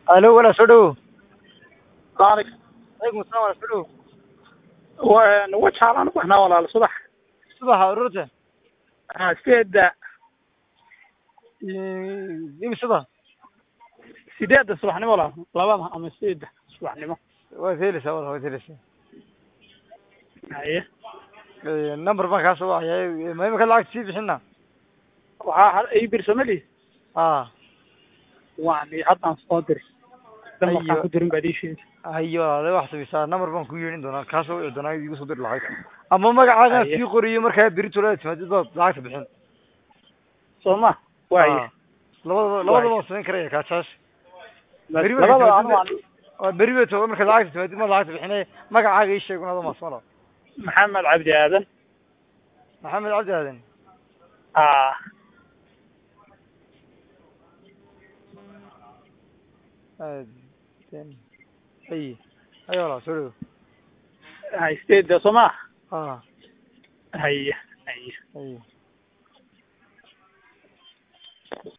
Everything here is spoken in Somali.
alo walaal soo dhawow Baarik. alaykum assalam walaal soo dhawow Waa waa jaalaan u baxnaa walaal subax. subaxa ururta Ah, sideedda imisada sideedda subaxnimo walaal. Labada ama sideedda subaxnimo. waad helaysaa walaal waad helaysaa Haye. Eh, number baan kaa soo wacaya ma imika lacagta sii bixina Waxaa hal ay birsamali. a Waan haddaan soo diray. Dan Ayo. waxaan ku dirin baad ii sheegay. hayo walaale wax samaysaa number baan ku yeedhin doonaa kaa soo wici doonaa igu soo diri lacagta ama magacaagaan Haye. sii qoriyo markaa beri tolada timaadid baad lacagta bixin Soo ma? Waaye. Ah. labadaba labadaba waan samayn karaya kaajaash beri marka Labada timaadid anu waan waa beri bay toga markaad lacagta timaadid maad lacagta bixinay magacaaga ii sheeg unada maasmala Maxamed Cabdi Aadan. maxamed cabdi aadan Ah, aadan haye hayo walaal soo dhawow hay sideedda soo ma? a Haye. Haye. haye